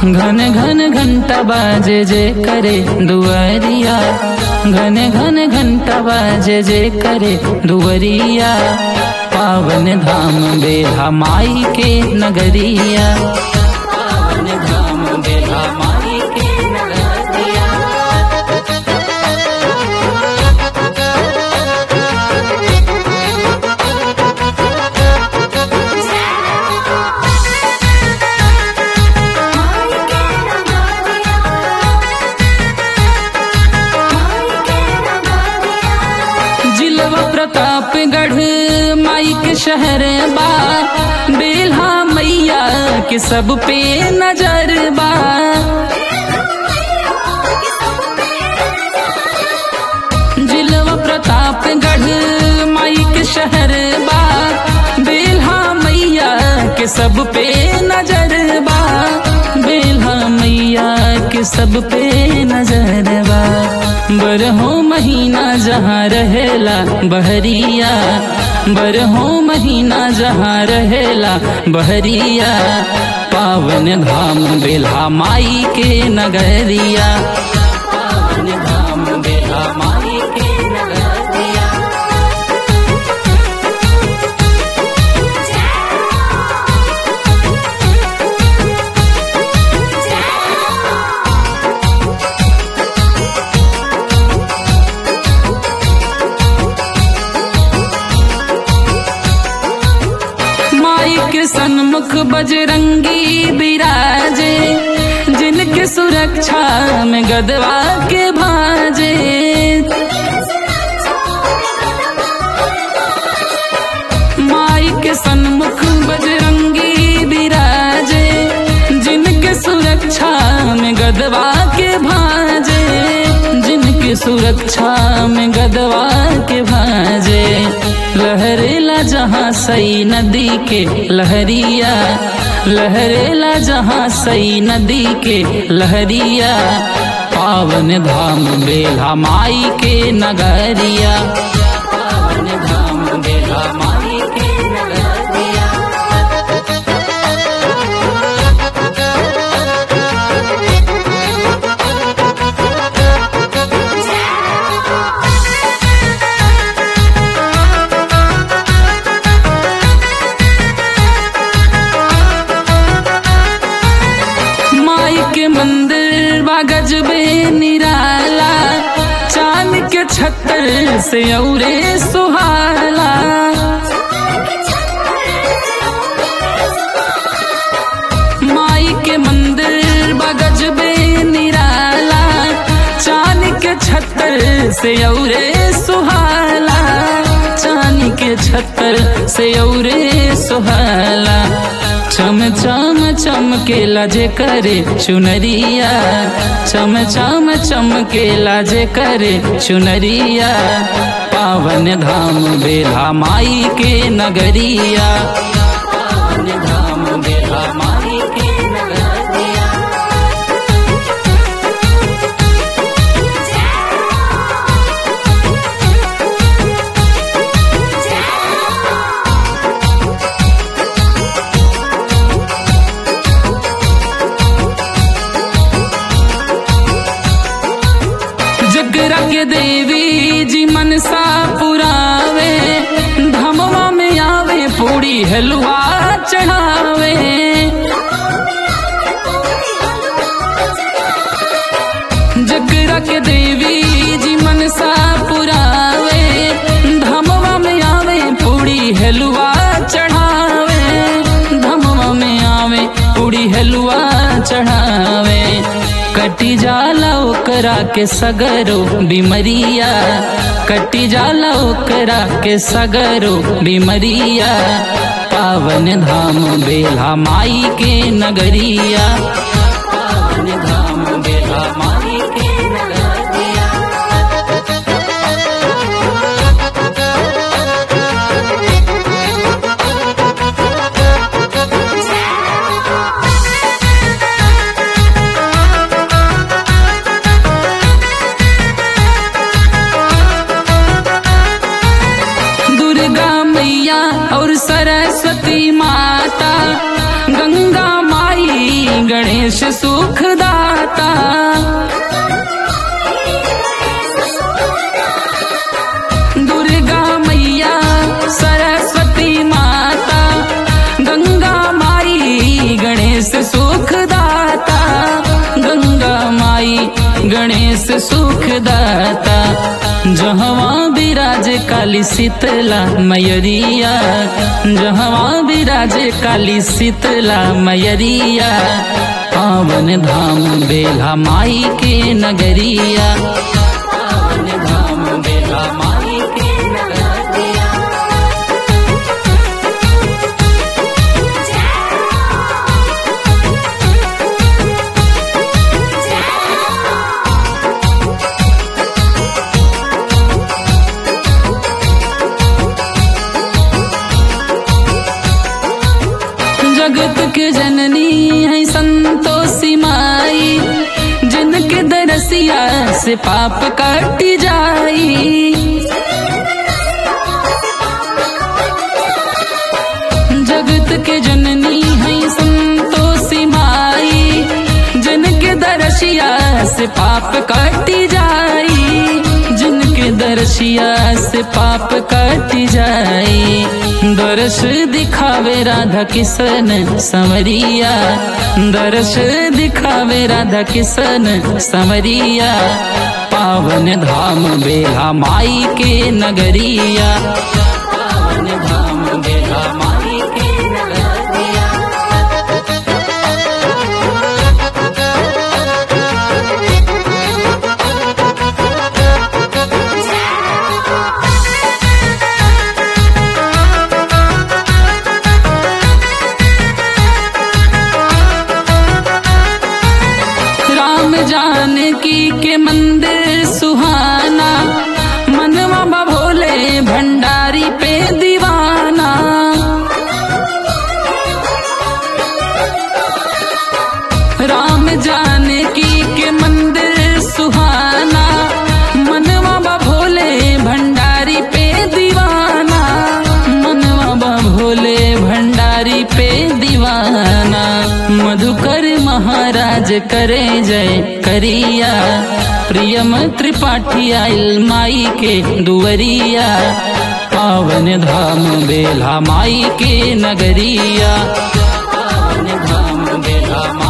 घन घन घंटा बाजे जे करे दुआरिया घन घन घंटा बाजे जे करे दुआरिया पावन धाम बेहा माई के नगरिया पावन धाम बेहा माई के नगरिया जिलवा प्रतापगढ़ माई के शहर बा बेल्हा मैया के सब पे नजर बा जिलवा प्रतापगढ़ माई के शहर बा बेल्हा मैया के सब पे नजर बा बेल्हा मैया के सब पे नजर बा बरहो महीना जहाँ रहेला बहरिया बरहो महीना जहाँ रहेला बहरिया पावन धाम बेल्हा माई के नगरिया पावन धाम बेल्हा माई के नगरिया माई के सन्मुख बजरंगी बिराजे जिनके सुरक्षा में गदवा के भाजे माई के सन्मुख बजरंगी बिराजे जिनके सुरक्षा में गदवा के भाजे जिनके सुरक्षा में गदवा के भाजे लहरेला जहाँ सई नदी के लहरिया लहरेला जहाँ सई नदी के लहरिया पावन धाम बेला माई के नगरिया पावन धाम बेला माई के नगरिया माई के मंदिर बा गजबे निराला चांद के छत्तर से औरे सुहाला माई के मंदिर बा गजबे निराला चांद के छत्तर से औरे सुहाला चांद के छत्तर से औरे सुहाला चम चम चमकेला जे करे चुनरिया चम चम चमकेला जे करे चुनरिया पावन धाम बेला माई के नगरिया पावन धाम बेला माई के नगरिया जगरा के देवी जी मनसा पुरावे धमवा में आवे पूरी हलवा चढ़ावे जगरा के देवी जी मनसा पुरावे धमवा में आवे पूरी हलवा चढ़ावे धमवा में आवे पूरी हलवा चढ़ावे कटी जाला ओकरा के सगरो बिमरिया कटी जाला ओकरा के सगरो बिमरिया पावन धाम बेला माई के नगरिया पावन धाम बेला माई के नगरिया दुर्गा मैया और सरस्वती माता गंगा माई गणेश सु काली शीतला मयरिया जहाँ विराजे काली शीतला मयरिया पावन धाम बेला माई के नगरिया पावन धाम बेला माई के नगरिया जगत के जननी है संतोषी माई जिनके दरसिया से पाप कट जाई जगत के जननी है संतोषी माई जिनके दरसिया से पाप कट जाई जिनके दरसिया से पाप कट जाई दरस दिखावे राधा किशन समरिया दरस दिखावे राधा किशन समरिया पावन धाम बेला माई के नगरिया पावन धाम बेला माई के नगरिया राम जानकी के मंदिर सुहाना मनवा बा भोले भंडारी पे दीवाना राम जानकी के मंदिर सुहाना मनवा बा भोले भंडारी पे दीवाना मनवा बा भोले भंडारी पे दीवाना मधुकर महाराज करे जय करिया प्रियम त्रिपाठी आइल माई के दुवरिया पावन धाम बेला माई के नगरिया पावन धाम बेला माई